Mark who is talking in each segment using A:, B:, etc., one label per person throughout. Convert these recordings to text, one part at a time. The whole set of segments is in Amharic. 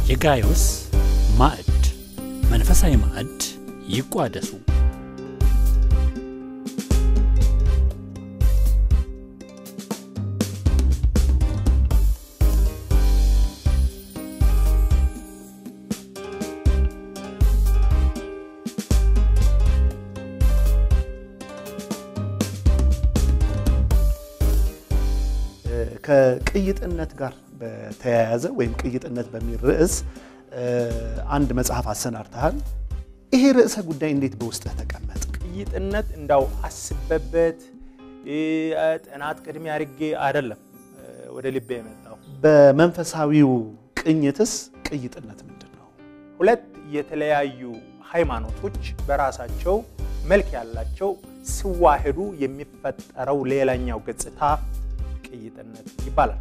A: የጋዮስ ማዕድ መንፈሳዊ ማዕድ ይቋደሱ።
B: ከቅይጥነት ጋር በተያያዘ ወይም ቅይጥነት በሚል ርዕስ አንድ መጽሐፍ አሰናድተሃል። ይሄ ርዕሰ ጉዳይ እንዴት በውስጥህ ተቀመጥ?
C: ቅይጥነት እንዳው አስበበት ጥናት ቅድሚያ አድርጌ አይደለም ወደ ልቤ የመጣው።
B: በመንፈሳዊው ቅኝትስ ቅይጥነት ምንድን ነው?
C: ሁለት የተለያዩ ሃይማኖቶች በራሳቸው መልክ ያላቸው ሲዋህዱ የሚፈጠረው ሌላኛው ገጽታ ቅይጥነት ይባላል።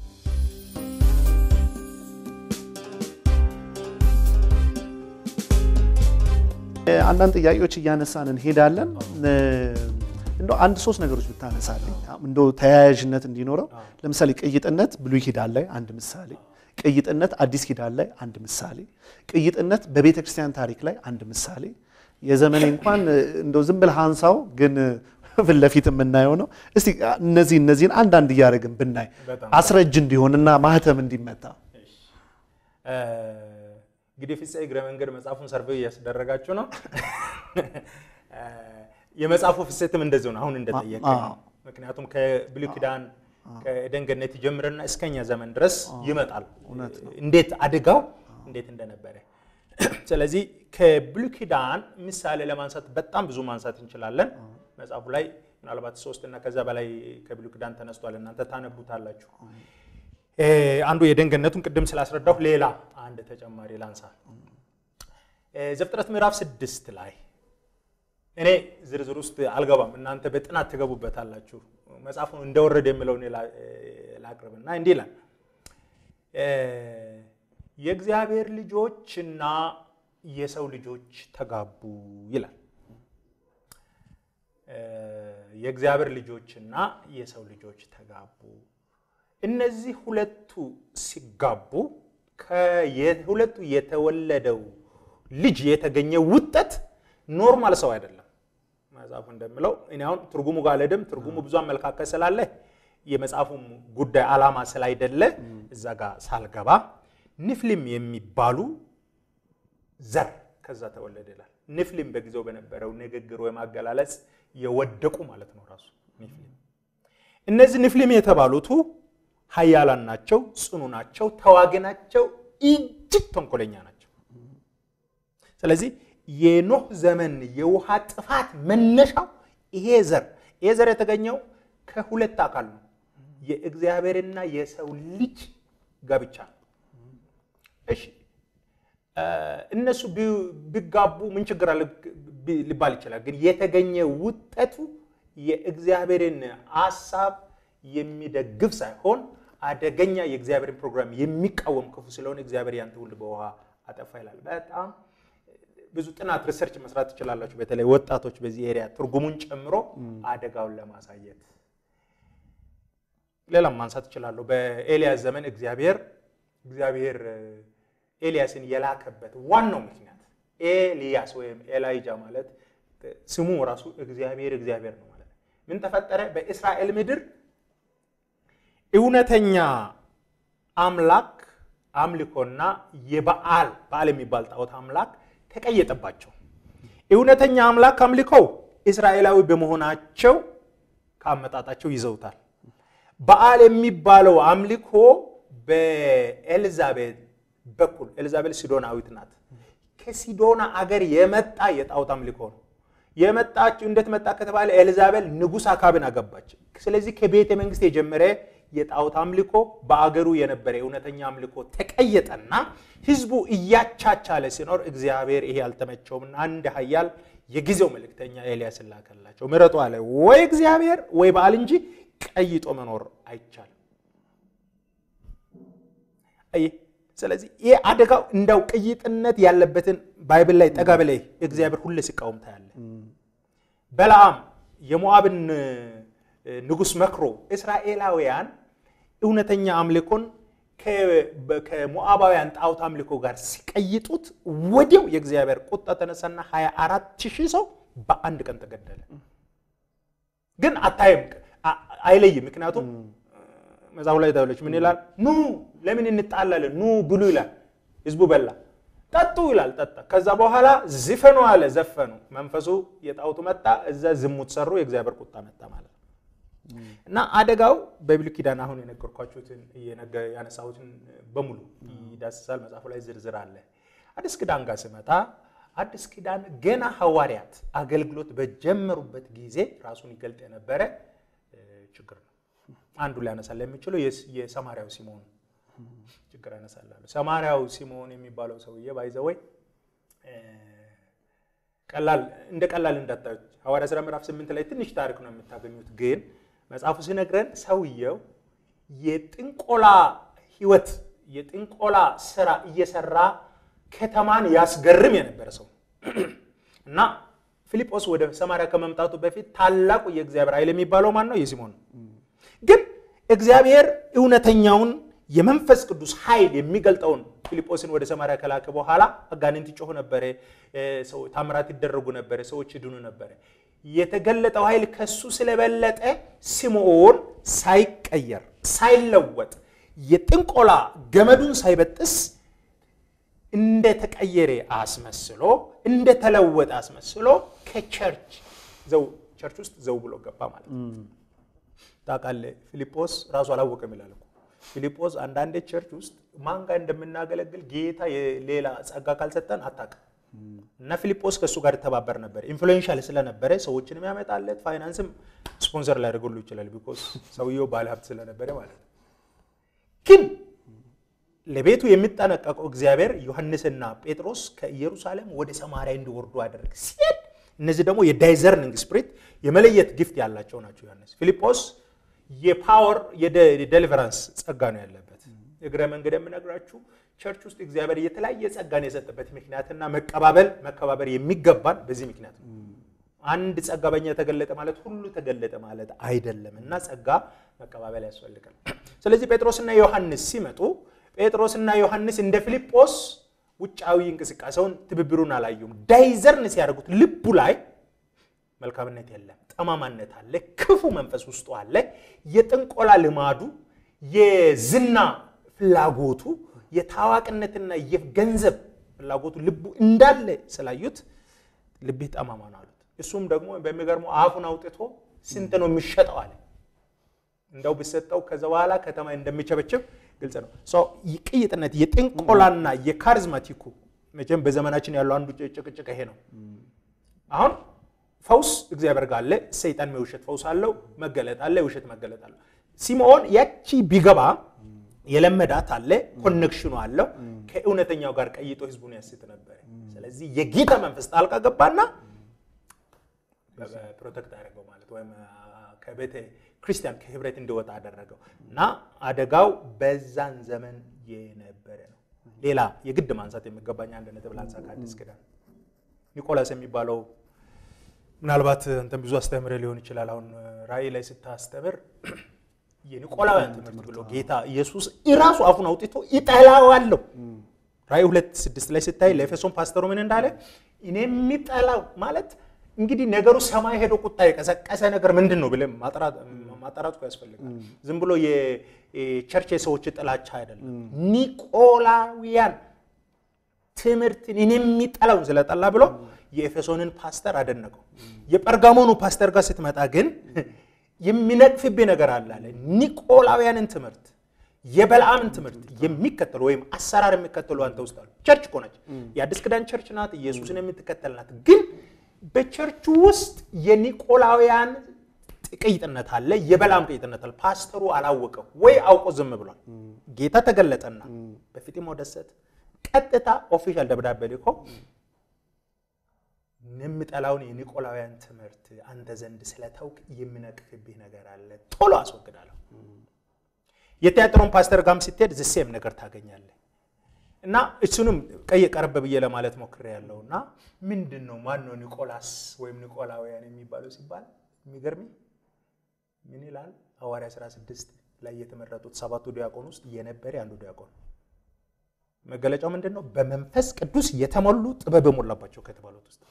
B: አንዳንድ ጥያቄዎች እያነሳን እንሄዳለን። እንደው አንድ ሶስት ነገሮች ብታነሳልኝ እንደው ተያያዥነት እንዲኖረው። ለምሳሌ ቅይጥነት ብሉይ ኪዳን ላይ አንድ ምሳሌ፣ ቅይጥነት አዲስ ኪዳን ላይ አንድ ምሳሌ፣ ቅይጥነት በቤተ ክርስቲያን ታሪክ ላይ አንድ ምሳሌ። የዘመኔ እንኳን እንደው ዝም ብለህ አንሳው ግን ፊት ለፊት የምናየው ነው። እስቲ እነዚህ እነዚህን አንዳንድ እያደረግን ብናይ አስረጅ እንዲሆንና ማህተም እንዲመታ
C: እንግዲህ ፍፄ እግረ መንገድ መጽሐፉን ሰርቬይ እያስደረጋችሁ ነው። የመጽሐፉ ፍሰትም እንደዚሁ ነው፣ አሁን እንደጠየቀ ምክንያቱም ከብሉይ ኪዳን ከኤደን ገነት ይጀምርና እስከኛ ዘመን ድረስ ይመጣል። እንዴት አድጋው እንዴት እንደነበረ። ስለዚህ ከብሉይ ኪዳን ምሳሌ ለማንሳት በጣም ብዙ ማንሳት እንችላለን። መጽሐፉ ላይ ምናልባት ሶስት እና ከዛ በላይ ከብሉይ ኪዳን ተነስቷል። እናንተ ታነቡታላችሁ። አንዱ የኤደን ገነቱን ቅድም ስላስረዳሁ ሌላ አንድ ተጨማሪ ላንሳ። ዘፍጥረት ምዕራፍ ስድስት ላይ እኔ ዝርዝር ውስጥ አልገባም፣ እናንተ በጥናት ትገቡበታላችሁ። መጽሐፉን እንደወረደ የምለውን ላቅርብና እንዲህ ይላል የእግዚአብሔር ልጆችና የሰው ልጆች ተጋቡ ይላል። የእግዚአብሔር ልጆችና የሰው ልጆች ተጋቡ። እነዚህ ሁለቱ ሲጋቡ ከሁለቱ የተወለደው ልጅ የተገኘ ውጠት ኖርማል ሰው አይደለም። መጽሐፉ እንደምለው እኔ አሁን ትርጉሙ ጋር አልሄድም። ትርጉሙ ብዙ አመለካከት ስላለ የመጽሐፉም ጉዳይ ዓላማ ስላይደለ እዛ ጋር ሳልገባ ንፍሊም የሚባሉ ዘር ከዛ ተወለደ ይላል። ንፍሊም በጊዜው በነበረው ንግግር ወይም አገላለጽ የወደቁ ማለት ነው ራሱ ንፍሊም። እነዚህ ንፍሊም የተባሉቱ ኃያላን ናቸው፣ ጽኑ ናቸው፣ ተዋጊ ናቸው፣ እጅግ ተንኮለኛ ናቸው። ስለዚህ የኖህ ዘመን የውሃ ጥፋት መነሻው ይሄ ዘር ይሄ ዘር የተገኘው ከሁለት አካል ነው፣ የእግዚአብሔርና የሰው ልጅ ጋብቻ ነው። እሺ እነሱ ቢጋቡ ምን ችግር አለ ሊባል ይችላል። ግን የተገኘ ውጠቱ የእግዚአብሔርን ሀሳብ የሚደግፍ ሳይሆን አደገኛ የእግዚአብሔርን ፕሮግራም የሚቃወም ክፉ ስለሆነ እግዚአብሔር ያን ትውልድ በውሃ አጠፋ ይላል። በጣም ብዙ ጥናት ሪሰርች መስራት ትችላላችሁ። በተለይ ወጣቶች በዚህ ኤሪያ ትርጉሙን ጨምሮ አደጋውን ለማሳየት ሌላም ማንሳት እችላለሁ። በኤልያስ ዘመን እግዚአብሔር እግዚአብሔር ኤልያስን የላከበት ዋናው ምክንያት ኤልያስ ወይም ኤላይጃ ማለት ስሙ ራሱ እግዚአብሔር እግዚአብሔር ነው ማለት ነው። ምን ተፈጠረ? በእስራኤል ምድር እውነተኛ አምላክ አምልኮና የበዓል በዓል የሚባል ጣዖት አምላክ ተቀየጠባቸው። እውነተኛ አምላክ አምልኮው እስራኤላዊ በመሆናቸው ከአመጣጣቸው ይዘውታል። በዓል የሚባለው አምልኮ በኤልዛቤል በኩል ኤልዛቤል ሲዶናዊት ናት። ከሲዶና አገር የመጣ የጣዖት አምልኮ ነው። የመጣችው እንዴት መጣ ከተባለ ኤልዛቤል ንጉሥ አካብን አገባች። ስለዚህ ከቤተ መንግስት የጀመረ የጣዖት አምልኮ በአገሩ የነበረ እውነተኛ አምልኮ ተቀየጠና ህዝቡ እያቻቻለ ሲኖር እግዚአብሔር ይሄ አልተመቸውምና አንድ ኃያል የጊዜው መልእክተኛ ኤልያስን ላከላቸው። ምረጡ አለ። ወይ እግዚአብሔር ወይ በዓል እንጂ ቀይጦ መኖር አይቻልም። አየህ ስለዚህ ይህ አደጋው እንዳው ቅይጥነት ያለበትን ባይብል ላይ ጠጋ በላይ እግዚአብሔር ሁሌ ሲቃወም ታያለ። በለዓም የሞዓብን ንጉሥ መክሮ እስራኤላውያን እውነተኛ አምልኮን ከሞዓባውያን ጣዖት አምልኮ ጋር ሲቀይጡት ወዲያው የእግዚአብሔር ቁጣ ተነሳና 24 ሺህ ሰው በአንድ ቀን ተገደለ። ግን አታይም፣ አይለይም። ምክንያቱም መጽሐፉ ላይ ታለች ምን ይላል? ኑ ለምን እንጣላለን? ኑ ብሉ ይላል። ህዝቡ በላ። ጠጡ ይላል፣ ጠጣ። ከዛ በኋላ ዝፈኑ አለ፣ ዘፈኑ። መንፈሱ የጣዖቱ መጣ፣ እዛ ዝሙት ሰሩ፣ የእግዚአብሔር ቁጣ መጣ ማለት ነው። እና አደጋው በብሉይ ኪዳን አሁን የነገርኳችሁትን ያነሳሁትን በሙሉ ይዳስሳል። መጽሐፉ ላይ ዝርዝር አለ። አዲስ ኪዳን ጋር ስመጣ አዲስ ኪዳን ገና ሐዋርያት አገልግሎት በጀመሩበት ጊዜ ራሱን ይገልጥ የነበረ ችግር ነው። አንዱ ሊያነሳል የሚችለው የሰማርያው ሲሞን ችግር ያነሳላሉ። ሰማርያው ሲሞን የሚባለው ሰውዬ ባይዘወይ ቀላል እንደ ቀላል እንዳታዩት ሐዋርያ ሥራ ምዕራፍ ስምንት ላይ ትንሽ ታሪክ ነው የምታገኙት። ግን መጽሐፉ ሲነግረን ሰውየው የጥንቆላ ሕይወት የጥንቆላ ስራ እየሰራ ከተማን ያስገርም የነበረ ሰው እና ፊልጶስ ወደ ሰማርያ ከመምጣቱ በፊት ታላቁ የእግዚአብሔር ኃይል የሚባለው ማን ነው? የሲሞን ነው። ግን እግዚአብሔር እውነተኛውን የመንፈስ ቅዱስ ኃይል የሚገልጠውን ፊልጶስን ወደ ሰማርያ ከላከ በኋላ አጋንንት ይጮሁ ነበረ፣ ታምራት ይደረጉ ነበረ፣ ሰዎች ይድኑ ነበረ። የተገለጠው ኃይል ከሱ ስለበለጠ ስምዖን ሳይቀየር ሳይለወጥ የጥንቆላ ገመዱን ሳይበጥስ እንደተቀየረ አስመስሎ እንደተለወጠ አስመስሎ ከቸርች ዘው ቸርች ውስጥ ዘው ብሎ ገባ ማለት ነው። ታውቃለህ ፊልጶስ ራሱ አላወቀም ይላል እኮ ፊልጶስ አንዳንዴ ቸርች ውስጥ ማን ጋር እንደምናገለግል ጌታ የሌላ ጸጋ ካልሰጠን አታውቅም። እና ፊልጶስ ከእሱ ጋር ይተባበር ነበር። ኢንፍሉዌንሻል ስለነበረ ሰዎችንም ያመጣለት ፋይናንስም ስፖንሰር ሊያደርገሉ ይችላል። ቢኮዝ ሰውየው ባለሀብት ስለነበረ ማለት ነው። ግን ለቤቱ የሚጠነቀቀው እግዚአብሔር ዮሐንስና ጴጥሮስ ከኢየሩሳሌም ወደ ሰማርያ እንዲወርዱ አደረገ። ሲሄድ እነዚህ ደግሞ የዳይዘርኒንግ ስፕሪት የመለየት ግፍት ያላቸው ናቸው። ዮሐንስ ፊልጶስ የፓወር የዴሊቨራንስ ጸጋ ነው ያለበት። እግረ መንገድ የምነግራችሁ ቸርች ውስጥ እግዚአብሔር የተለያየ ጸጋን የሰጠበት ምክንያትና መቀባበል መከባበር የሚገባን በዚህ ምክንያት ነው። አንድ ጸጋ በኛ ተገለጠ ማለት ሁሉ ተገለጠ ማለት አይደለም እና ጸጋ መቀባበል ያስፈልጋል። ስለዚህ ጴጥሮስና ዮሐንስ ሲመጡ ጴጥሮስና ዮሐንስ እንደ ፊልጶስ ውጫዊ እንቅስቃሴውን ትብብሩን አላዩም። ዳይዘርን ሲያደርጉት ልቡ ላይ መልካምነት የለም፣ ጠማማነት አለ፣ ክፉ መንፈስ ውስጡ አለ። የጥንቆላ ልማዱ፣ የዝና ፍላጎቱ፣ የታዋቂነትና የገንዘብ ፍላጎቱ ልቡ እንዳለ ስላዩት ልብህ ጠማማ ነው አሉት። እሱም ደግሞ በሚገርመው አፉን አውጥቶ ስንት ነው የሚሸጠው አለ። እንደው ቢሰጠው ከዛ በኋላ ከተማ እንደሚቸበችብ ግልጽ ነው። ቅይጥነት የጥንቆላና የካሪዝማቲኩ መቼም በዘመናችን ያለው አንዱ ጭቅጭቅ ይሄ ነው። አሁን ፈውስ እግዚአብሔር ጋር አለ። ሰይጣን የውሸት ፈውስ አለው፣ መገለጥ አለ፣ የውሸት መገለጥ አለው። ሲምዖን ያቺ ቢገባ የለመዳት አለ፣ ኮኔክሽኑ አለው። ከእውነተኛው ጋር ቀይጦ ህዝቡን ያስት ነበር። ስለዚህ የጌታ መንፈስ ጣልቃ ገባና ፕሮቴክት አደረገው ማለት ወይም ከቤተ ክርስቲያን ከህብረት እንዲወጣ አደረገው እና አደጋው በዛን ዘመን የነበረ ነው። ሌላ የግድ ማንሳት የሚገባኝ አንድ ነጥብ ላንሳ ከአዲስ ኪዳን ኒቆላስ የሚባለው ምናልባት አንተም ብዙ አስተምረ ሊሆን ይችላል። አሁን ራእይ ላይ ስታስተምር የኒቆላውያን ትምህርት ብሎ ጌታ ኢየሱስ እራሱ አፉን አውጥቶ ይጠላዋለሁ። ራእይ ሁለት ስድስት ላይ ስታይ ለኤፌሶን ፓስተሩ ምን እንዳለ እኔ የሚጠላው ማለት እንግዲህ ነገሩ ሰማይ ሄዶ ቁጣ የቀሰቀሰ ነገር ምንድን ነው ብለን ማጣራቱ ያስፈልጋል። ዝም ብሎ የቸርች የሰዎች ጥላቻ አይደለም። ኒቆላውያን ትምህርትን እኔ የሚጠላውን ስለጠላ ብሎ የኤፌሶንን ፓስተር አደነቀው። የጴርጋሞኑ ፓስተር ጋር ስትመጣ ግን የሚነቅፍብህ ነገር አለ አለ። ኒቆላውያንን ትምህርት የበልዓምን ትምህርት የሚከተሉ ወይም አሰራር የሚከተሉ አንተ ውስጥ አሉ። ቸርች እኮ ነች፣ የአዲስ ኪዳን ቸርች ናት፣ ኢየሱስን የምትከተል ናት። ግን በቸርቹ ውስጥ የኒቆላውያን ቅይጥነት አለ፣ የበልዓም ቅይጥነት አለ። ፓስተሩ አላወቀው ወይ አውቆ ዝም ብሏል። ጌታ ተገለጠና በፊጥሞ ደሰት ቀጥታ ኦፊሻል ደብዳቤ ልኮ የምጠላውን የኒቆላውያን ትምህርት አንተ ዘንድ ስለተውክ የምነቅፍብህ ነገር አለ፣ ቶሎ አስወግዳለሁ። የቲያትሮን ፓስተር ጋም ስትሄድ ዝሴም ነገር ታገኛለህ። እና እሱንም ቀይ ቀረብ ብዬ ለማለት ሞክሬ ያለው እና ምንድን ነው ማን ነው ኒቆላስ ወይም ኒቆላውያን የሚባለው ሲባል የሚገርም ምን ይላል ሐዋርያ 16 ላይ የተመረጡት ሰባቱ ዲያቆን ውስጥ የነበረ አንዱ ዲያቆን መገለጫው ምንድን ነው? በመንፈስ ቅዱስ የተሞሉ ጥበብ የሞላባቸው ከተባሉት ውስጥ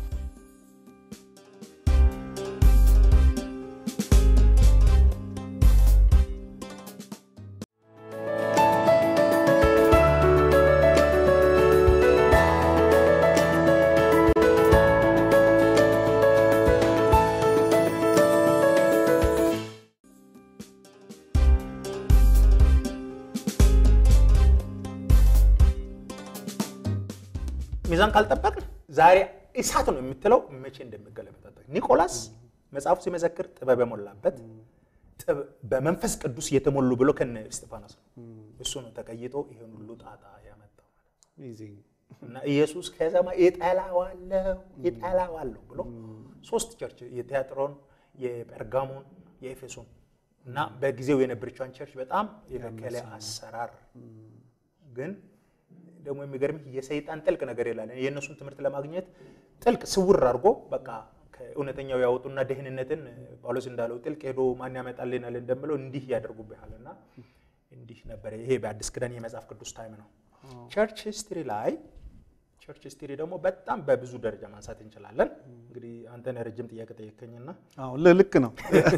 C: ሚዛን ካልጠበቅን ዛሬ እሳት ነው የምትለው መቼ እንደሚገለበጣበት ኒቆላስ መጽሐፉ ሲመሰክር ጥበብ የሞላበት ጥበብ- በመንፈስ ቅዱስ የተሞሉ ብሎ ከነ እስጢፋኖስ ነው። እሱ ነው ተቀይጦ ይሄን ሁሉ ጣጣ ያመጣው እና ኢየሱስ ከሰማይ እጠላዋለሁ እጠላዋለሁ ብሎ ሶስት ቸርች የቲያጥሮን፣ የጴርጋሞን፣ የኤፌሶን እና በጊዜው የነበረችውን ቸርች በጣም የበከለ አሰራር ግን ደግሞ የሚገርምህ የሰይጣን ጥልቅ ነገር ይላል። የእነሱን ትምህርት ለማግኘት ጥልቅ ስውር አድርጎ በቃ ከእውነተኛው ያወጡና ደህንነትን ጳውሎስ እንዳለው ጥልቅ ሄዶ ማን ያመጣልናል እንደምለው እንዲህ ያደርጉብሃል እና እንዲህ ነበረ። ይሄ በአዲስ ኪዳን የመጽሐፍ ቅዱስ ታይም ነው። ቸርች ሂስትሪ ላይ ቸርች ሂስትሪ ደግሞ በጣም በብዙ ደረጃ ማንሳት እንችላለን። እንግዲህ አንተን ረጅም ጥያቄ ጠየቀኝና
B: ልክ ነው።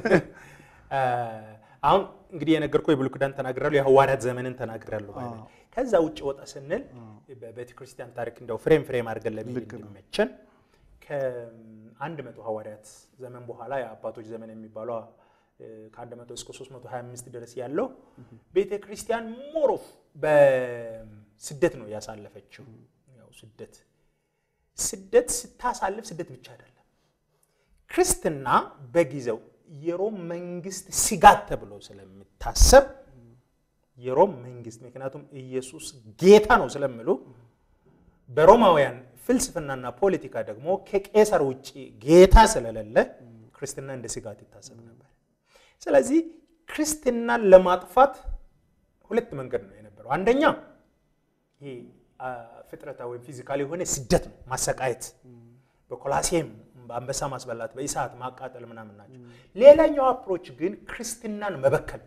C: አሁን እንግዲህ የነገርኩህ የብሉይ ኪዳን ተናግራለሁ፣ የሐዋርያት ዘመንን ተናግራለሁ። ባይ ነኝ። ከዛ ውጭ ወጣ ስንል በቤተ ክርስቲያን ታሪክ እንደው ፍሬም ፍሬም አድርገን ለመሄድ እንዲመቸን ከአንድ መቶ ሐዋርያት ዘመን በኋላ የአባቶች ዘመን የሚባለው ከአንድ መቶ እስከ 325 ድረስ ያለው ቤተ ክርስቲያን ሞሮፍ በስደት ነው ያሳለፈችው። ያው ስደት ስደት ስታሳልፍ ስደት ብቻ አይደለም ክርስትና በጊዜው የሮም መንግስት ስጋት ተብሎ ስለሚታሰብ የሮም መንግስት ምክንያቱም ኢየሱስ ጌታ ነው ስለሚሉ በሮማውያን ፍልስፍናና ፖለቲካ ደግሞ ከቄሳር ውጭ ጌታ ስለሌለ ክርስትና እንደ ስጋት ይታሰብ ነበር። ስለዚህ ክርስትናን ለማጥፋት ሁለት መንገድ ነው የነበረው። አንደኛ ይሄ ፍጥረታዊ ወይም ፊዚካል የሆነ ስደት ነው፣ ማሰቃየት በኮላሴም በአንበሳ ማስበላት፣ በእሳት ማቃጠል ምናምን ናቸው። ሌላኛው አፕሮች ግን ክርስትናን መበከል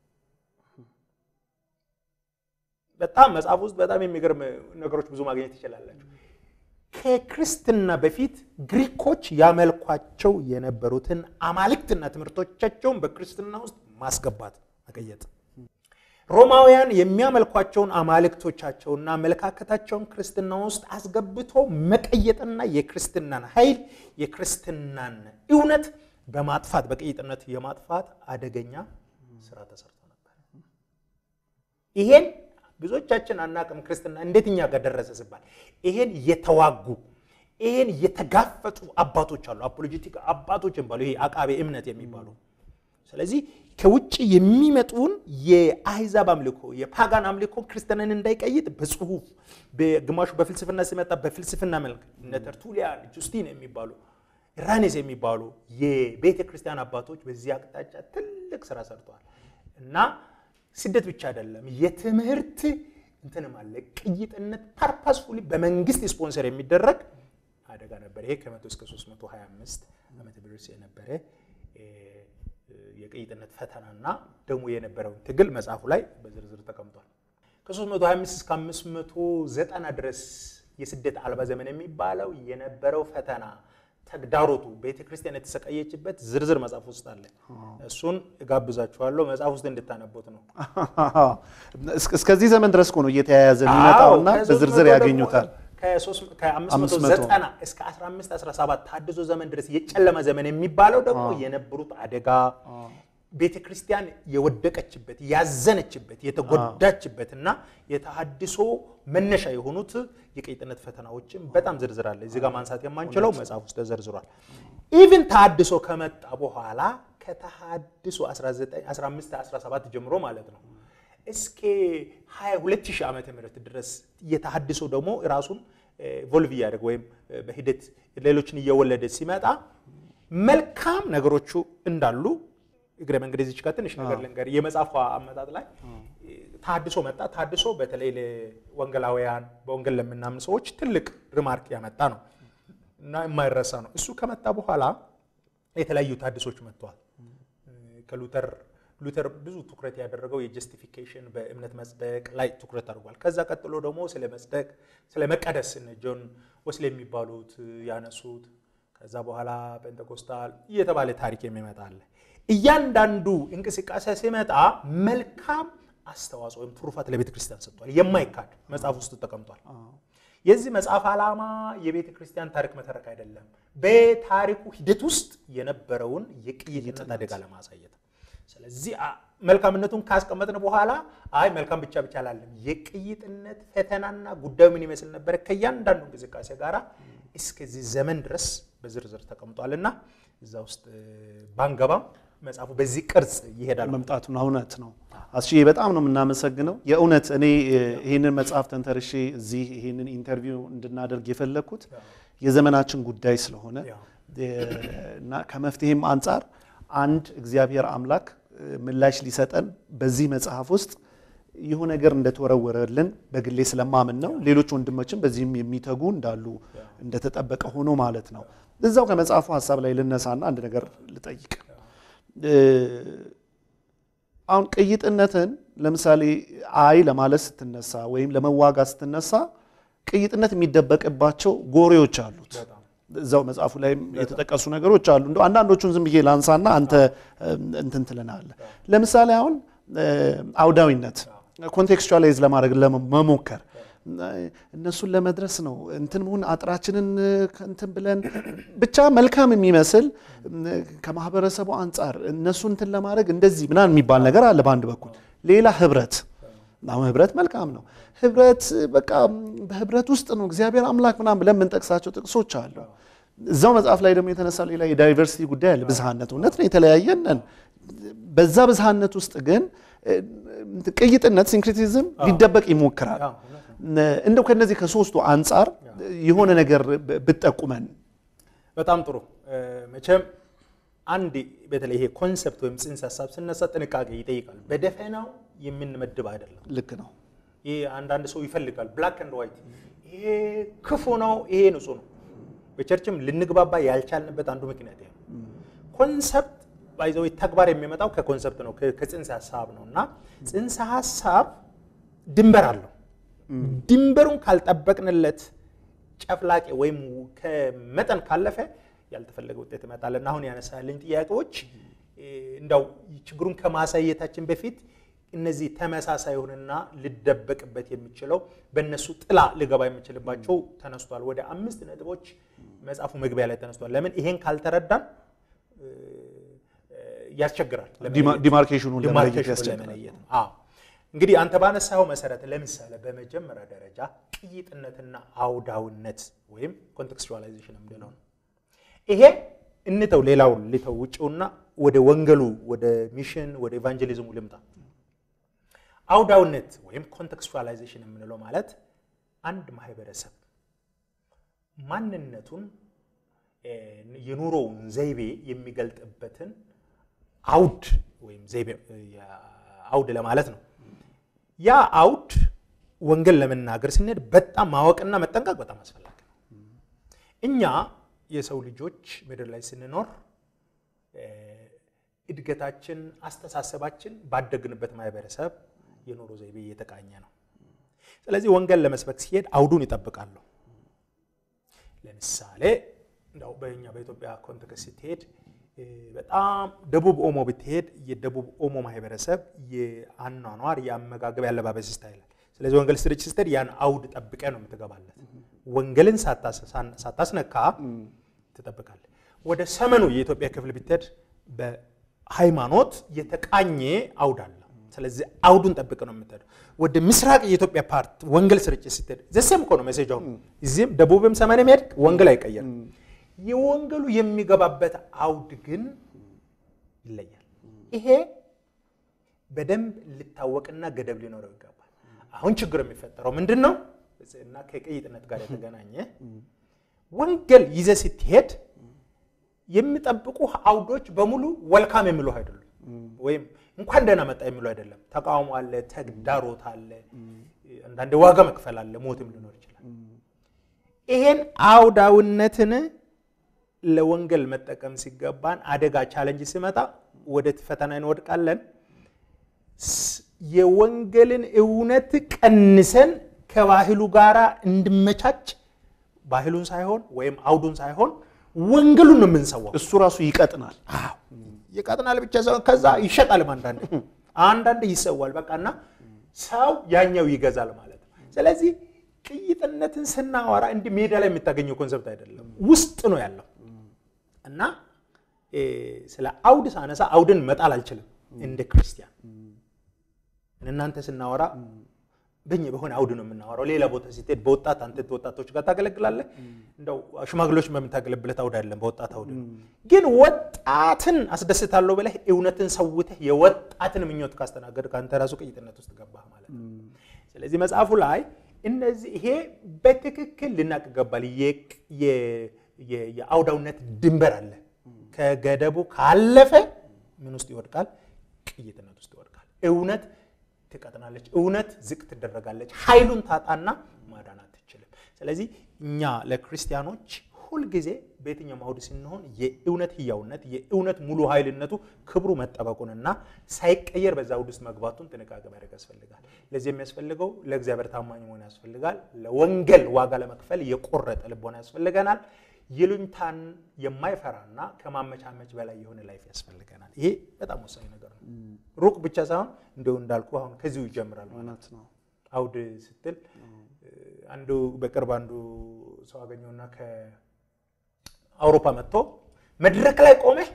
C: በጣም መጽሐፍ ውስጥ በጣም የሚገርም ነገሮች ብዙ ማግኘት ትችላላችሁ። ከክርስትና በፊት ግሪኮች ያመልኳቸው የነበሩትን አማልክትና ትምህርቶቻቸውን በክርስትና ውስጥ ማስገባት መቀየጥ፣ ሮማውያን የሚያመልኳቸውን አማልክቶቻቸውና አመለካከታቸውን ክርስትና ውስጥ አስገብቶ መቀየጥና የክርስትናን ኃይል የክርስትናን እውነት በማጥፋት በቅይጥነት የማጥፋት አደገኛ ስራ ተሰርቶ ነበር። ይሄን ብዙዎቻችን አናቅም። ክርስትና እንዴት እኛ ጋር ደረሰ ሲባል ይሄን የተዋጉ ይሄን የተጋፈጡ አባቶች አሉ። አፖሎጂቲክ አባቶች የሚባሉ ይሄ አቃቤ እምነት የሚባሉ ስለዚህ ከውጭ የሚመጡን የአህዛብ አምልኮ የፓጋን አምልኮ ክርስትናን እንዳይቀይጥ በጽሁፍ ግማሹ በፍልስፍና ሲመጣ በፍልስፍና መልክ እነ ተርቱሊያን፣ ጁስቲን የሚባሉ ራኔስ የሚባሉ የቤተ ክርስቲያን አባቶች በዚህ አቅጣጫ ትልቅ ስራ ሰርተዋል እና ስደት ብቻ አይደለም፣ የትምህርት እንትንም አለ። ቅይጥነት ፐርፐስፉሊ በመንግስት ስፖንሰር የሚደረግ አደጋ ነበር። ይሄ ከመቶ እስከ 325 ዓመተ ምህረት የነበረ የቅይጥነት ፈተናና ደግሞ የነበረውን ትግል መጽሐፉ ላይ በዝርዝር ተቀምጧል። ከ325 እስከ 590 ድረስ የስደት አልባ ዘመን የሚባለው የነበረው ፈተና ተግዳሮቱ ቤተ ክርስቲያን የተሰቃየችበት ዝርዝር መጽሐፍ ውስጥ አለ። እሱን እጋብዛችኋለሁ መጽሐፍ ውስጥ እንድታነቡት ነው።
B: እስከዚህ ዘመን ድረስ እኮ ነው እየተያያዘ የሚመጣውና በዝርዝር ያገኙታል።
C: ከ390 እስከ 15 17 ታድሶ ዘመን ድረስ የጨለማ ዘመን የሚባለው ደግሞ የነበሩት አደጋ ቤተ ክርስቲያን የወደቀችበት ያዘነችበት የተጎዳችበት እና የተሃድሶ መነሻ የሆኑት የቅይጥነት ፈተናዎችን በጣም ዝርዝር አለ። እዚህ ጋር ማንሳት የማንችለው መጽሐፍ ውስጥ ተዘርዝሯል። ኢቭን ተሃድሶ ከመጣ በኋላ ከተሃድሶ 15 17 ጀምሮ ማለት ነው እስከ 22000 ዓመተ ምህረት ድረስ የተሃድሶ ደግሞ ራሱን ቮልቭ እያደረገ ወይም በሂደት ሌሎችን እየወለደ ሲመጣ መልካም ነገሮቹ እንዳሉ እግረ መንገድ እዚች ጋር ትንሽ ነገር ልንገር። የመጽሐፏ አመጣጥ ላይ ታድሶ መጣ። ታድሶ በተለይ ለወንጌላውያን በወንጌል ለምናምን ሰዎች ትልቅ ሪማርክ ያመጣ ነው እና የማይረሳ ነው። እሱ ከመጣ በኋላ የተለያዩ ታድሶች መጥተዋል። ከሉተር ሉተር ብዙ ትኩረት ያደረገው የጀስቲፊኬሽን በእምነት መጽደቅ ላይ ትኩረት አድርጓል። ከዛ ቀጥሎ ደግሞ ስለ መጽደቅ ስለ መቀደስ እነ ጆን ወስሌ የሚባሉት ያነሱት ከዛ በኋላ ጴንጤኮስታል እየተባለ ታሪክ የሚመጣ አለ። እያንዳንዱ እንቅስቃሴ ሲመጣ መልካም አስተዋጽኦ ወይም ትሩፋት ለቤተ ክርስቲያን ሰጥቷል። የማይካድ መጽሐፍ ውስጥ ተቀምጧል። የዚህ መጽሐፍ ዓላማ የቤተ ክርስቲያን ታሪክ መተረክ አይደለም፣ በታሪኩ ሂደት ውስጥ የነበረውን የቅይጥነት አደጋ ለማሳየት ስለዚህ መልካምነቱን ካስቀመጥን በኋላ አይ መልካም ብቻ ብቻ አላለም። የቅይጥነት ፈተናና ጉዳዩ ምን ይመስል ነበረ ከእያንዳንዱ እንቅስቃሴ ጋራ እስከዚህ ዘመን ድረስ በዝርዝር ተቀምጧልና እዛ ውስጥ ባንገባም መጽሐፉ በዚህ ቅርጽ ይሄዳል።
B: መምጣቱን እውነት ነው። አስዬ በጣም ነው የምናመሰግነው። የእውነት እኔ ይህንን መጽሐፍ ተንተርሼ እዚህ ይህንን ኢንተርቪው እንድናደርግ የፈለግኩት የዘመናችን ጉዳይ ስለሆነ እና ከመፍትሄም አንጻር አንድ እግዚአብሔር አምላክ ምላሽ ሊሰጠን በዚህ መጽሐፍ ውስጥ የሆነ ነገር እንደተወረወረልን በግሌ ስለማምን ነው። ሌሎች ወንድሞችም በዚህም የሚተጉ እንዳሉ እንደተጠበቀ ሆኖ ማለት ነው። እዛው ከመጽሐፉ ሀሳብ ላይ ልነሳና አንድ ነገር ልጠይቅ። አሁን ቅይጥነትን ለምሳሌ አይ ለማለት ስትነሳ ወይም ለመዋጋት ስትነሳ ቅይጥነት የሚደበቅባቸው ጎሬዎች አሉት። እዛው መጽሐፉ ላይ የተጠቀሱ ነገሮች አሉ። እንደ አንዳንዶቹን ዝም ብዬ ላንሳና አንተ እንትን ትለናለህ። ለምሳሌ አሁን አውዳዊነት ኮንቴክስቹዋላይዝ ለማድረግ ለመሞከር እነሱን ለመድረስ ነው እንትን መሆን አጥራችንን እንትን ብለን ብቻ መልካም የሚመስል ከማህበረሰቡ አንጻር እነሱ እንትን ለማድረግ እንደዚህ ምናምን የሚባል ነገር አለ በአንድ በኩል። ሌላ ህብረት አሁን ህብረት መልካም ነው። ህብረት በቃ በህብረት ውስጥ ነው እግዚአብሔር አምላክ ምናምን ብለን የምንጠቅሳቸው ጥቅሶች አሉ። እዛው መጽሐፍ ላይ ደግሞ የተነሳ ሌላ የዳይቨርሲቲ ጉዳይ አለ። ብዝሃነት እውነት ነው፣ የተለያየንን በዛ ብዝሃነት ውስጥ ግን ቅይጥነት ሲንክሪቲዝም ሊደበቅ ይሞክራል። እንደው ከነዚህ ከሶስቱ አንጻር የሆነ ነገር ብትጠቁመን።
C: በጣም ጥሩ። መቼም አንድ በተለይ ይሄ ኮንሰፕት ወይም ጽንሰ ሀሳብ ስነሳ ጥንቃቄ ይጠይቃል። በደፈናው የምንመድብ አይደለም።
B: ልክ ነው።
C: ይሄ አንዳንድ ሰው ይፈልጋል ብላክ ኤንድ ዋይት፣ ይሄ ክፉ ነው፣ ይሄ ንጹህ ነው። በቸርችም ልንግባባ ያልቻልንበት አንዱ ምክንያት ይሄ ነው። ኮንሰፕት ባይዘው ተግባር የሚመጣው ከኮንሰፕት ነው፣ ከጽንሰ ሀሳብ ነው እና ጽንሰ ሀሳብ ድንበር አለው። ድንበሩን ካልጠበቅንለት ጨፍላቄ ወይም ከመጠን ካለፈ ያልተፈለገ ውጤት ይመጣልና አሁን ያነሳልኝ ጥያቄዎች እንዳው ችግሩን ከማሳየታችን በፊት እነዚህ ተመሳሳይ የሆነና ልደበቅበት የሚችለው በእነሱ ጥላ ልገባ የሚችልባቸው ተነስቷል። ወደ አምስት ነጥቦች መጽሐፉ መግቢያ ላይ ተነስቷል። ለምን ይሄን ካልተረዳን ያስቸግራል።
B: ዲማርኬሽኑን ለመለየት
C: ዲማርኬሽኑን
B: ያስቸግራል።
C: ለመለየት ነው። አዎ እንግዲህ አንተ ባነሳው መሰረት ለምሳሌ በመጀመሪያ ደረጃ ቅይጥነትና አውዳውነት ወይም ኮንቴክስቹዋላይዜሽን የምንለው ነው። ይሄ እንተው፣ ሌላው ልተው ውጭውና ወደ ወንጌሉ ወደ ሚሽን ወደ ኢቫንጀሊዝሙ ልምጣ። አውዳውነት ወይም ኮንቴክስቹዋላይዜሽን የምንለው ማለት አንድ ማህበረሰብ ማንነቱን የኑሮውን ዘይቤ የሚገልጥበትን አውድ ወይም ዘይቤ አውድ ለማለት ነው። ያ አውድ ወንጌል ለመናገር ስንሄድ በጣም ማወቅና መጠንቀቅ በጣም አስፈላጊ ነው። እኛ የሰው ልጆች ምድር ላይ ስንኖር እድገታችን፣ አስተሳሰባችን ባደግንበት ማህበረሰብ የኑሮ ዘይቤ እየተቃኘ ነው። ስለዚህ ወንጌል ለመስበክ ሲሄድ አውዱን ይጠብቃሉ። ለምሳሌ እንደው በእኛ በኢትዮጵያ ኮንቴክስት ስትሄድ በጣም ደቡብ ኦሞ ብትሄድ የደቡብ ኦሞ ማህበረሰብ የአኗኗር የአመጋገብ ያለባበስ ስታይል ስለዚህ ወንጌል ስርጭት ስትሄድ ያን አውድ ጠብቀ ነው የምትገባለት። ወንጌልን ሳታስነካ ትጠብቃለህ። ወደ ሰሜኑ የኢትዮጵያ ክፍል ብትሄድ በሃይማኖት የተቃኘ አውድ አለ። ስለዚህ አውዱን ጠብቀ ነው የምትሄደው። ወደ ምስራቅ የኢትዮጵያ ፓርት ወንጌል ስርጭት ስትሄድ ዘሴም እኮ ነው ሜሴጅ። አሁን እዚህም ደቡብም ሰሜንም ሄድክ ወንጌል አይቀየርም። የወንጌሉ የሚገባበት አውድ ግን ይለያል። ይሄ በደንብ ሊታወቅና ገደብ ሊኖረው ይገባል። አሁን ችግር የሚፈጠረው ምንድን ነው? እና ከቅይጥነት ጋር የተገናኘ ወንጌል ይዘህ ስትሄድ የሚጠብቁ አውዶች በሙሉ ወልካም የሚሉ አይደሉም፣ ወይም እንኳን ደህና መጣ የሚሉ አይደለም። ተቃውሞ አለ፣ ተግዳሮት አለ፣ አንዳንድ ዋጋ መክፈል አለ፣ ሞትም ሊኖር ይችላል። ይሄን አውዳውነትን ለወንጌል መጠቀም ሲገባን አደጋ ቻለንጅ ሲመጣ ወደ ፈተና እንወድቃለን። ስ- የወንጌልን እውነት ቀንሰን ከባህሉ ጋር እንዲመቻች ባህሉን ሳይሆን ወይም አውዱን ሳይሆን ወንጌሉን ነው የምንሰዋው።
B: እሱ ራሱ ይቀጥናል።
C: አዎ ይቀጥናል ብቻ ሳይሆን ከዛ ይሸጣልም። አንዳንድ አንዳንድ ይሰዋል። በቃ እና ሰው ያኛው ይገዛል ማለት ነው። ስለዚህ ቅይጥነትን ስናወራ እንዲህ ሜዳ ላይ የምታገኘው ኮንሰፕት አይደለም፣ ውስጥ ነው ያለው እና እ፣ ስለ አውድ ሳነሳ አውድን መጣል አልችልም እንደ ክርስቲያን እናንተ ስናወራ በኛ በሆነ አውድ ነው የምናወራው። ሌላ ቦታ ስትሄድ በወጣት አንተ ወጣቶች ጋር ታገለግላለህ። እንደው ሽማግሌዎች በምታገለግለት አውድ አይደለም፣ በወጣት አውድ ነው። ግን ወጣትን አስደስታለሁ ብለህ እውነትን ሰውተህ የወጣትን ምኞት ካስተናገድ ከአንተ ራሱ ቅይጥነት ውስጥ ገባህ ማለት ነው። ስለዚህ መጽሐፉ ላይ እነዚህ ይሄ በትክክል ልናቅ ይገባል። የቅ- የ- የ- የአውዳውነት ድንበር አለ። ከገደቡ ካለፈ ምን ውስጥ ይወድቃል? ቅይጥነት ውስጥ ይወድቃል። እውነት ትቀጥናለች፣ እውነት ዝቅ ትደረጋለች፣ ኃይሉን ታጣና ማዳን አትችልም። ስለዚህ እኛ ለክርስቲያኖች ሁልጊዜ በየትኛውም አውድ ስንሆን የእውነት ህያውነት የእውነት ሙሉ ኃይልነቱ ክብሩ መጠበቁንና ሳይቀየር በዛ አውድ ውስጥ መግባቱን ጥንቃቄ ማድረግ ያስፈልጋል። ለዚህ የሚያስፈልገው ለእግዚአብሔር ታማኝ መሆን ያስፈልጋል። ለወንጌል ዋጋ ለመክፈል የቆረጠ ልቦና ያስፈልገናል። ይሉኝታን የማይፈራና ከማመቻመች በላይ የሆነ ላይፍ ያስፈልገናል። ይሄ በጣም ወሳኝ ነገር ነው። ሩቅ ብቻ ሳይሆን እንዲሁ እንዳልኩ አሁን ከዚሁ ይጀምራል ማለት
B: እውነት ነው።
C: አውድ ስትል አንዱ በቅርብ አንዱ ሰው አገኘውና ከአውሮፓ መጥቶ መድረክ ላይ ቆመህ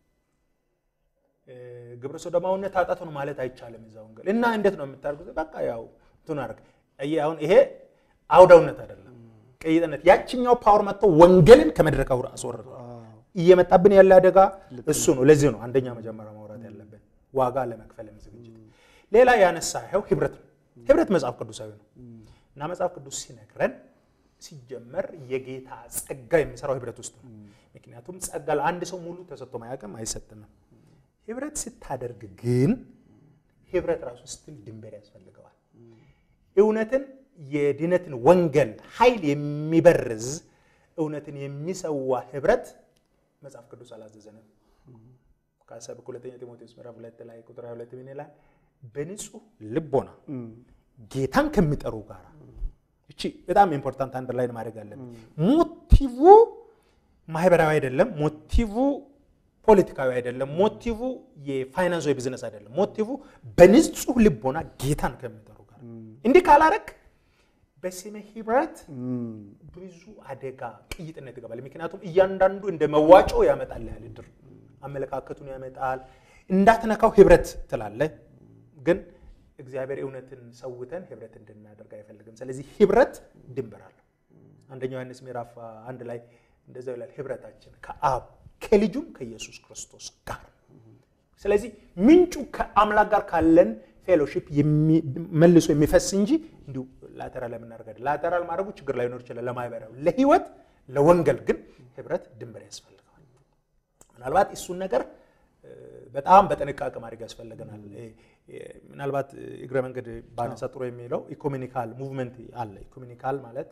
C: እ፣ ግብረ ሰዶማዊነት ኃጢአት ነው ማለት አይቻልም እዛ ወንጌል እና እንዴት ነው የምታደርጉት? በቃ ያው እንትን አደረግ። አየህ አሁን ይሄ አውዳውነት አይደለም ቅይጥነት። ያችኛው ፓወር መጥቶ ወንጌልን ከመድረክ አውር- አስወረደ። እየመጣብን ያለ አደጋ እሱ ነው። ለዚህ ነው አንደኛ መጀመሪያ ማውራት ያለብን ዋጋ ለመክፈል ዝግጅት። ሌላ ያነሳኸው ህብረት ነው። ህብረት መጽሐፍ ቅዱሳዊ ነው እና መጽሐፍ ቅዱስ ሲነግረን ሲጀመር የጌታ ጸጋ የሚሰራው ህብረት ውስጥ ነው። ምክንያቱም ጸጋ ለአንድ ሰው ሙሉ ተሰጥቶ ማያውቅም አይሰጥንም። ህብረት ስታደርግ ግን ህብረት ራሱ ስትል ድንበር ያስፈልገዋል። እውነትን የድነትን ወንጌል ኃይል የሚበርዝ እውነትን የሚሰዋ ህብረት መጽሐፍ ቅዱስ አላዘዘንም። ከሰብክ ሁለተኛ ጢሞቴዎስ ምዕራፍ ሁለት ላይ ቁጥር 22 ምን ይላል? በንጹህ ልቦና ጌታን ከሚጠሩ ጋር እቺ በጣም ኢምፖርታንት አንድ ላይ ማድረግ አለብን። ሞቲቭ ማህበራዊ አይደለም። ሞቲቭ ፖለቲካዊ አይደለም። ሞቲቭ የፋይናንስ ወይ ቢዝነስ አይደለም። ሞቲቭ በንጹህ ልቦና ጌታን ከሚጠሩ ጋር እንዲህ ካላረክ በስመ ህብረት ብዙ አደጋ ቅይጥነት ይገባል። ምክንያቱም እያንዳንዱ እንደ መዋጮ ያመጣል ያህል ድር አመለካከቱን ያመጣል። እንዳትነካው ህብረት ትላለህ፣ ግን እግዚአብሔር እውነትን ሰውተን ህብረት እንድናደርግ አይፈልግም። ስለዚህ ህብረት ድንበር አለው። አንደኛው ዮሐንስ ምዕራፍ አንድ ላይ እንደዚያው ይላል ህብረታችን ከአብ ከልጁም ከኢየሱስ ክርስቶስ ጋር። ስለዚህ ምንጩ ከአምላክ ጋር ካለን ፌሎሺፕ መልሶ የሚፈስ እንጂ እንዲሁ ላተራል የምናደርገ ላተራል ማድረጉ ችግር ላይኖር ይችላል። ለማህበራዊ ለህይወት ለወንጌል ግን ህብረት ድንበር ያስፈልገዋል። ምናልባት እሱን ነገር በጣም በጥንቃቄ ማድረግ ያስፈልገናል። ምናልባት እግረ መንገድ ባነሳ ጥሩ የሚለው ኢኮሚኒካል ሙቭመንት አለ። ኢኮሚኒካል ማለት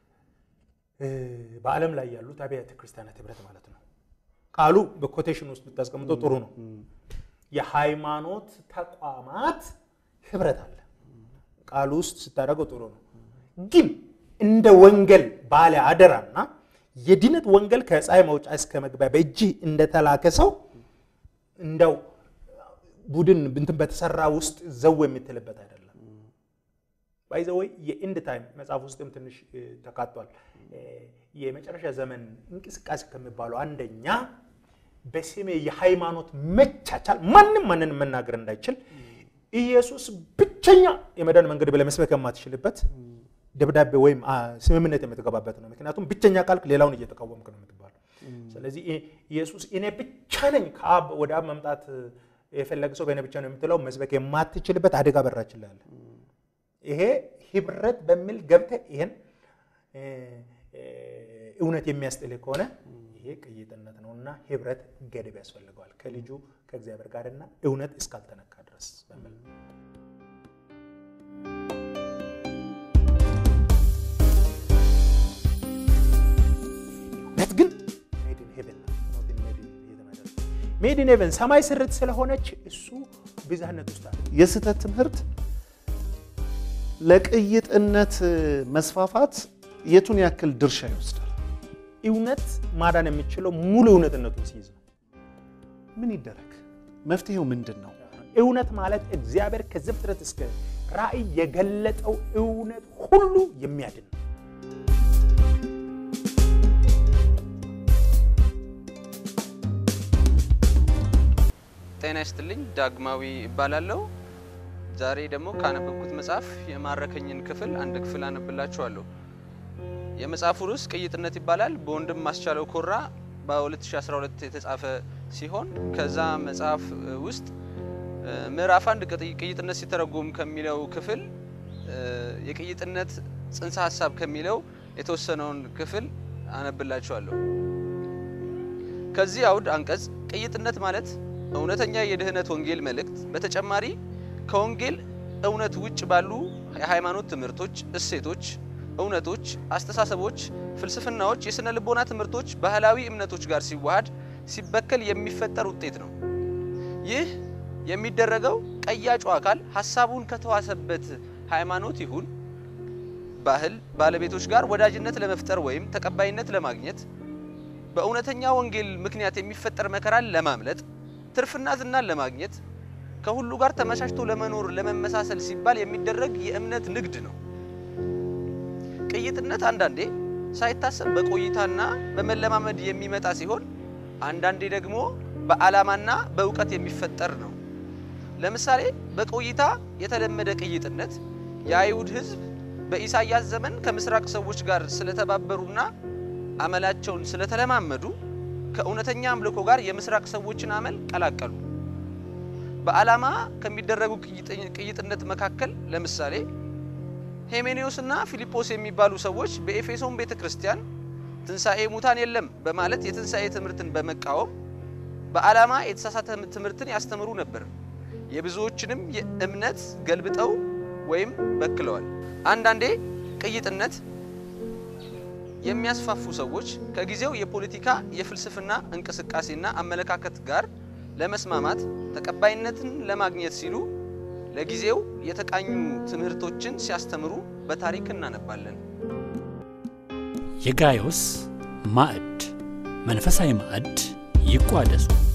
C: በዓለም ላይ ያሉት አብያተ ክርስቲያናት ህብረት ማለት ነው። ቃሉ በኮቴሽን ውስጥ ብታስቀምጠው ጥሩ ነው። የሃይማኖት ተቋማት ህብረት አለ። ቃሉ ውስጥ ስታደርገው ጥሩ ነው። ግን እንደ ወንጌል ባለ አደራና የድነት ወንጌል ከፀሐይ መውጫ እስከ መግቢያ በእጅህ እንደተላከ ሰው እንደው ቡድን እንትን በተሰራ ውስጥ ዘው የምትልበት አይደለም። ባይዘወይ የኢንድ ታይም መጽሐፍ ውስጥም ትንሽ ተካቷል። የመጨረሻ ዘመን እንቅስቃሴ ከሚባለው አንደኛ በስሜ የሃይማኖት መቻቻል ማንም ማንንም መናገር እንዳይችል ኢየሱስ ብቸኛ የመዳን መንገድ ብለህ መስበክ የማትችልበት ደብዳቤ ወይም ስምምነት የምትገባበት ነው። ምክንያቱም ብቸኛ ካልክ ሌላውን እየተቃወምክ ነው የምትባለው። ስለዚህ ኢየሱስ እኔ ብቻ ነኝ ከአብ ወደ አብ መምጣት የፈለገ ሰው በእኔ ብቻ ነው የምትለው መስበክ የማትችልበት አደጋ በራችን ላይ አለ። ይሄ ህብረት በሚል ገብተህ ይሄን እውነት የሚያስጥልህ ከሆነ ይሄ ቅይጥነት ነው እና ህብረት ገደብ ያስፈልገዋል ከልጁ ከእግዚአብሔር ጋርና እውነት እስካልተነካ ድረስ በሚል ነው። እውነት ግን ሜድን ሄቨን ሜድን ሄቨን ሰማይ ስርት ስለሆነች እሱ ብዝሃነት ውስጥ አለ።
B: የስህተት ትምህርት ለቅይጥነት መስፋፋት የቱን ያክል ድርሻ ይወስዳል?
C: እውነት ማዳን የሚችለው ሙሉ እውነትነቱን ሲይዝ ነው።
B: ምን ይደረግ? መፍትሄው ምንድን ነው?
C: እውነት ማለት እግዚአብሔር ከዘፍጥረት እስከ ራእይ የገለጠው እውነት ሁሉ የሚያድን ነው።
D: ጤና ይስጥልኝ። ዳግማዊ እባላለሁ። ዛሬ ደግሞ ካነበብኩት መጽሐፍ የማረከኝን ክፍል አንድ ክፍል አነብላችኋለሁ። የመጽሐፉ ርዕስ ቅይጥነት ይባላል። በወንድም ማስቻለው ኮራ በ2012 የተጻፈ ሲሆን ከዛ መጽሐፍ ውስጥ ምዕራፍ አንድ ቅይጥነት ሲተረጎም ከሚለው ክፍል የቅይጥነት ጽንሰ ሀሳብ ከሚለው የተወሰነውን ክፍል አነብላችኋለሁ። ከዚህ አውድ አንቀጽ ቅይጥነት ማለት እውነተኛ የድህነት ወንጌል መልእክት በተጨማሪ ከወንጌል እውነት ውጭ ባሉ የሃይማኖት ትምህርቶች፣ እሴቶች፣ እውነቶች፣ አስተሳሰቦች፣ ፍልስፍናዎች፣ የሥነ ልቦና ትምህርቶች፣ ባህላዊ እምነቶች ጋር ሲዋሃድ ሲበከል የሚፈጠር ውጤት ነው። ይህ የሚደረገው ቀያጩ አካል ሀሳቡን ከተዋሰበት ሃይማኖት ይሁን ባህል ባለቤቶች ጋር ወዳጅነት ለመፍጠር ወይም ተቀባይነት ለማግኘት በእውነተኛ ወንጌል ምክንያት የሚፈጠር መከራን ለማምለጥ ትርፍና ዝናን ለማግኘት ከሁሉ ጋር ተመቻችቶ ለመኖር ለመመሳሰል ሲባል የሚደረግ የእምነት ንግድ ነው። ቅይጥነት አንዳንዴ ሳይታሰብ በቆይታና በመለማመድ የሚመጣ ሲሆን አንዳንዴ ደግሞ በዓላማና በእውቀት የሚፈጠር ነው። ለምሳሌ በቆይታ የተለመደ ቅይጥነት የአይሁድ ሕዝብ በኢሳያስ ዘመን ከምስራቅ ሰዎች ጋር ስለተባበሩና አመላቸውን ስለተለማመዱ ከእውነተኛ አምልኮ ጋር የምስራቅ ሰዎችን አመል ቀላቀሉ። በዓላማ ከሚደረጉ ቅይጥነት መካከል ለምሳሌ ሄሜኔዎስና ፊልጶስ የሚባሉ ሰዎች በኤፌሶን ቤተ ክርስቲያን ትንሣኤ ሙታን የለም በማለት የትንሣኤ ትምህርትን በመቃወም በዓላማ የተሳሳተ ትምህርትን ያስተምሩ ነበር። የብዙዎችንም እምነት ገልብጠው ወይም በክለዋል። አንዳንዴ ቅይጥነት የሚያስፋፉ ሰዎች ከጊዜው የፖለቲካ የፍልስፍና እንቅስቃሴና አመለካከት ጋር ለመስማማት ተቀባይነትን ለማግኘት ሲሉ ለጊዜው የተቃኙ ትምህርቶችን ሲያስተምሩ በታሪክ እናነባለን።
A: የጋዮስ ማዕድ መንፈሳዊ ማዕድ ይቋደሱ።